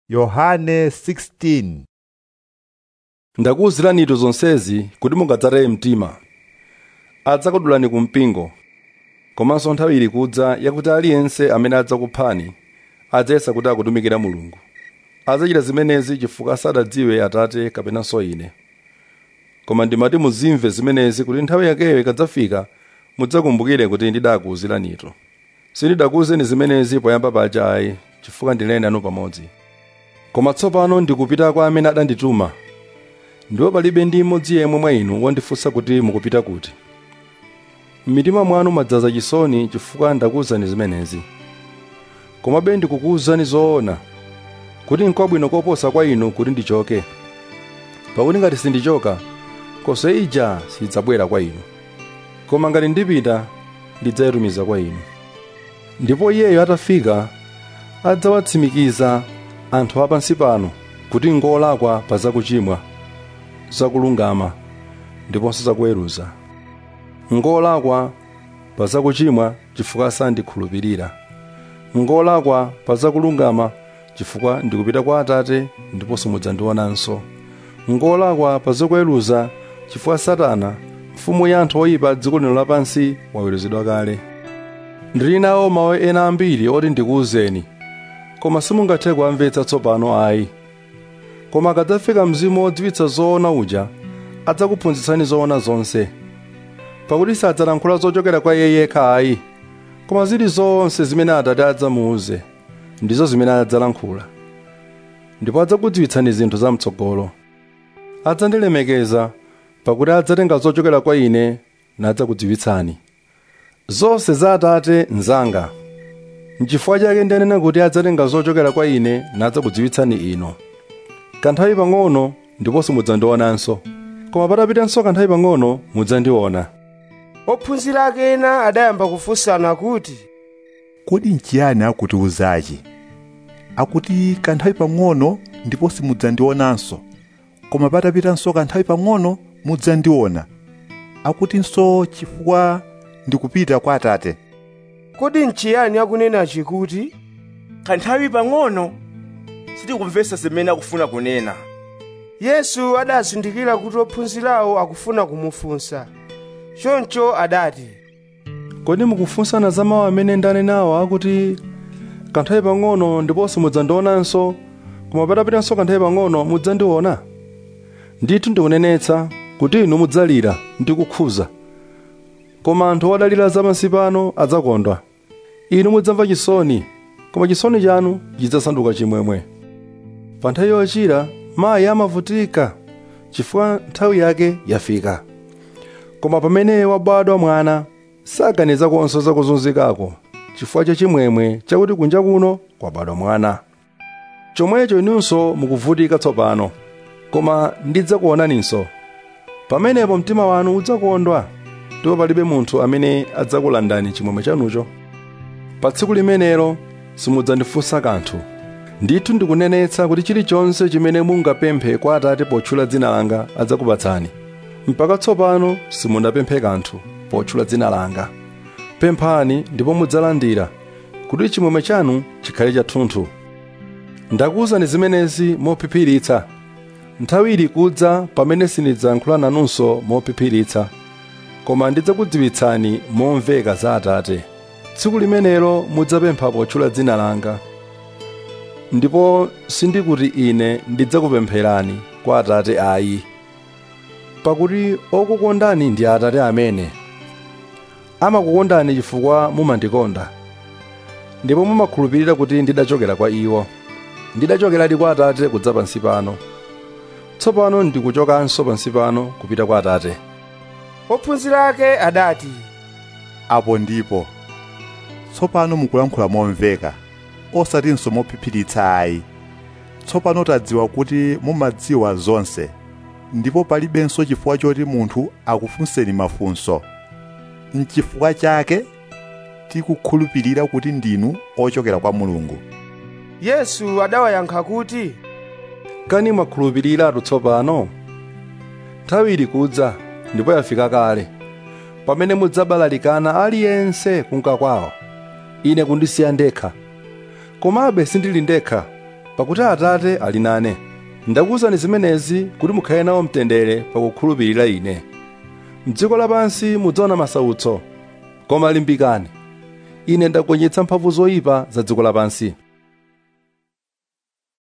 yohane 16 ndakuwuziranitu zonsezi kuti mungadzataye mtima adzakudulani ku mpingo komanso nthawi ili kudza yakuti aliyense amene adzakuphani adzayesa kuti akutumikira mulungu adzachita zimenezi chifukwa sadadziwe atate kapenanso ine koma ndimati muzimve zimenezi kuti nthawi yakeyo ikadzafika mudzakumbukire kuti ndidakuwuziranitu sindidakuwuzeni zimenezi poyamba paja ayi chifukwa ndinali nanu pamodzi koma tsopano ndikupita kwa amene adandituma ndipo palibe ndi mmodzi yemwe mwa inu wondifunsa kuti mukupita kuti m'mitima mwanu madzaza chisoni chifukwa ndakuwuzani zimenezi komabe ndikukuwuzani zoona kuti n'kwabwino koposa kwa inu kuti ndichoke pakuti ngati sindichoka nkhoswe ija sidzabwera kwa inu koma ngati ndipita ndidzayitumiza kwa inu ndipo iyeyo atafika adzawatsimikiza anthu apansi pano kuti ngolakwa pa zakuchimwa zakulungama ndiponso zakuweruza ngolakwa pa zakuchimwa chifukwa sandikhulupirira ngolakwa pa zakulungama chifukwa ndikupita kwa atate ndiponso mudzandionanso ngolakwa pa zakuweruza chifukwa satana mfumu ya anthu oyipa dziko lino lapansi waweruzidwa kale ndili nawo mawu ena ambiri oti ndikuwuzeni koma simungathe kuamvetsa tsopano ayi koma akadzafika mzimu wodziwitsa zoona uja adzakuphunzitsani zoona zonse pakuti sadzalankhula zochokera kwa iye yekha ayi koma zili zonse zimene atate adzamuuze ndizo zimene adzalankhula ndipo adzakudziwitsani zinthu zamtsogolo adzandilemekeza pakuti adzatenga zochokera kwa ine nadzakudziwitsani zonse za atate nzanga n'chifukwa chake ndanena kuti adzatenga zochokera kwa ine nadzakudziwitsani inu kanthawi pang'ono ndiponso mudzandionanso koma patapitanso kanthawi pang'ono mudzandiona ophunzira ake ena adayamba kufunsana kuti kodi nchiyani akutiwuzachi akuti kanthawi pang'ono ndipo simudzandionanso koma patapitanso kanthawi pang'ono mudzandiona akutinso chifukwa ndikupita kwa atate kodi nchiyani akunenachi kuti kanthawi pang'ono sitikumvetsa zimene akufuna kunena yesu adazindikira kuti ophunzirawo akufuna kumufunsa choncho adati kodi mukufunsana za mawu amene ndanenawo akuti kanthawi pang'ono ndiponso mudzandionanso koma patapitanso kanthawi pang'ono mudzandiona ndithu ndikunenetsa kuti inu mudzalira ndi kukhuza koma anthu odalira zapansi pano adzakondwa inu mudzamva chisoni koma chisoni chanu chidzasanduka chimwemwe pa nthawi yochira mayi amavutika chifukwa nthawi yake yafika koma pamene wabadwa mwana saganiza konso zakuzunzikako chifukwa cha chimwemwe chakuti kunja kuno kwabadwa mwana chomwecho inunso mukuvutika tsopano koma ndidzakuonaninso pamenepo mtima wanu udzakondwa ndipo palibe munthu amene adzakulandani chimwemwe chanucho pa tsiku limenelo simudzandifunsa kanthu ndithu ndikunenetsa kuti chilichonse chimene mungapemphe kwa atate potchula dzina langa adzakupatsani mpaka tsopano simunapemphe kanthu potchula dzina langa pemphani ndipo mudzalandira kuti chimwemwe chanu chikhale chathunthu ndakuwuzani zimenezi mophiphiritsa nthawi ili kudza pamene sindidzayankhula nanunso mophiphiritsa koma ndidzakudziwitsani momveka za atate tsiku limenelo mudzapempha potchula dzina langa ndipo sindikuti ine ndidzakupempherani kwa atate ayi pakuti okukondani ndi atate amene amakukondani chifukwa mumandikonda ndipo mumakhulupirira kuti ndidachokera kwa iwo ndidachokeradi kwa atate kudza pansi pano tsopano ndikuchokanso pansi pano kupita kwa atate ophunzira ake adati apo ndipo tsopano mukulankhula momveka osatinso mophiphiritsa ayi tsopano tadziwa kuti mumadziwa zonse ndipo palibenso chifukwa choti munthu akufunseni mafunso n'chifukwa chake tikukhulupirira kuti ndinu ochokera kwa mulungu yesu adawayankha kuti kani mwakhulupiriratu tsopano nthawi ili kudza ndipo yafika kale pamene mudzabalalikana aliyense kunka kwawo ine kundisiya ndekha komabe sindili ndekha pakuti atate ali nane ndakuwuzani zimenezi kuti mukhale nawo mtendere pakukhulupirira ine mdziko lapansi mudzaona masautso koma limbikani ine ndagonjetsa mphamvu zoyipa za dziko lapansi